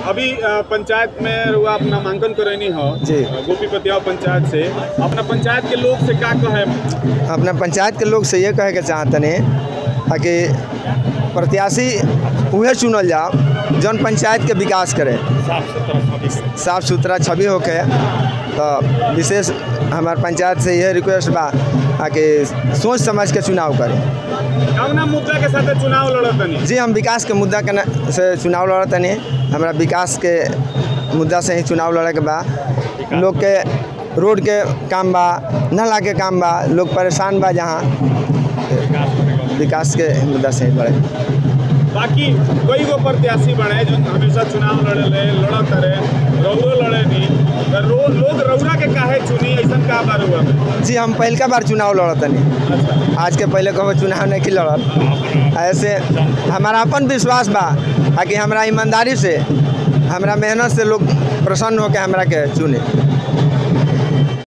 अभी अ, पंचायत में रुआ आप नामांकन करैनी हो जी। अ, गोपीपतिया पंचायत से अपना पंचायत के लोग से का कहे अपना पंचायत के लोग से ये कहे के चाहतनी ताकि प्रत्याशी उहे चुनल जाओ जौन पंचायत के विकास करे साफ सुथरा छवि होके तो विशेष हमार पंचायत से यह रिक्वेस्ट बा ताकि सोच समझ के चुनाव करे कौना मुद्दा के साथ चुनाव लड़तनी जी हम विकास के मुद्दा के न- से चुनाव लड़तनी हमरा विकास के मुद्दा से ही चुनाव लड़े के बा लोग के रोड के काम बा नाला के काम बा लोग परेशान बा जहाँ विकास के मुद्दा से ही लड़े बाकी कई गो प्रत्याशी बने जो हमेशा चुनाव लड़े ले लड़त रहे रौरो लड़े नहीं तो रो, लोग रौरा के काहे चुनी ऐसा का बार हुआ में? जी हम पहलका बार चुनाव लड़तनी अच्छा आज के पहले कभी चुनाव नहीं की लड़त ऐसे हमारा अपन विश्वास बा ताकि हमरा ईमानदारी से हमरा मेहनत से लोग प्रसन्न होकर हमरा के चुने